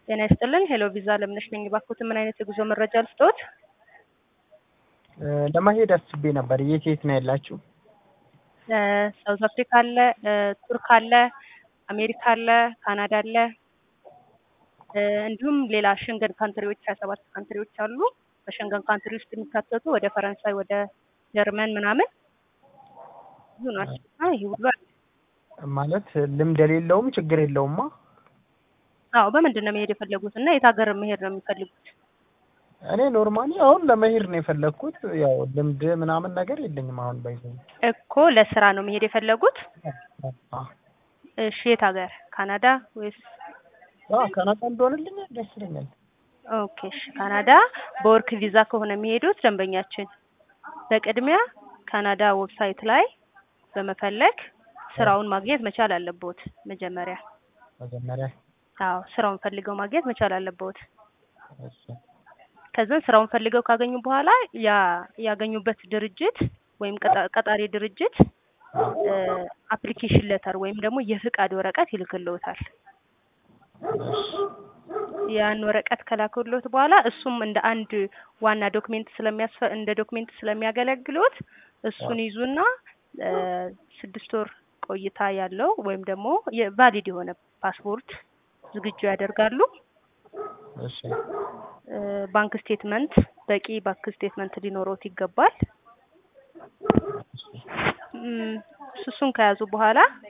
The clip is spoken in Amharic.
ጤና ይስጥልን። ሄሎ ቪዛ ለምነሽ ነኝ። ባክዎት ምን አይነት የጉዞ መረጃ ልስጥዎት? ለመሄድ አስቤ ነበር። የት የት ነው ያላችሁ? ሳውዝ አፍሪካ አለ፣ ቱርክ አለ፣ አሜሪካ አለ፣ ካናዳ አለ፣ እንዲሁም ሌላ ሸንገን ካንትሪዎች ሀያ ሰባት ካንትሪዎች አሉ። በሸንገን ካንትሪ ውስጥ የሚካተቱ ወደ ፈረንሳይ፣ ወደ ጀርመን ምናምን ብዙ ናቸው እና ይህ ሁሉ አለ። ማለት ልምድ የሌለውም ችግር የለውማ። አዎ በምንድን ነው መሄድ የፈለጉት እና የት ሀገር መሄድ ነው የሚፈልጉት? እኔ ኖርማሊ አሁን ለመሄድ ነው የፈለግኩት። ያው ልምድ ምናምን ነገር የለኝም አሁን ባይዘ እኮ ለስራ ነው መሄድ የፈለጉት? እሺ የት ሀገር? ካናዳ ወይስ? ካናዳ እንደሆነልኝ ደስ ይለኛል። ኦኬ እሺ ካናዳ በወርክ ቪዛ ከሆነ የሚሄዱት ደንበኛችን በቅድሚያ ካናዳ ዌብሳይት ላይ በመፈለግ ስራውን ማግኘት መቻል አለብዎት መጀመሪያ። መጀመሪያ አዎ ስራውን ፈልገው ማግኘት መቻል አለብዎት። እሺ ከዛን ስራውን ፈልገው ካገኙ በኋላ ያ ያገኙበት ድርጅት ወይም ቀጣ- ቀጣሪ ድርጅት አፕሊኬሽን ሌተር ወይም ደግሞ የፍቃድ ወረቀት ይልክልዎታል። ያን ወረቀት ከላኩልዎት በኋላ እሱም እንደ አንድ ዋና ዶክሜንት ስለሚያስፈ እንደ ዶክሜንት ስለሚያገለግሉት እሱን ይዙና ስድስት ወር ቆይታ ያለው ወይም ደግሞ የቫሊድ የሆነ ፓስፖርት ዝግጁ ያደርጋሉ። እሺ ባንክ ስቴትመንት በቂ ባንክ ስቴትመንት ሊኖሮት ይገባል። እም፣ እሱን ከያዙ በኋላ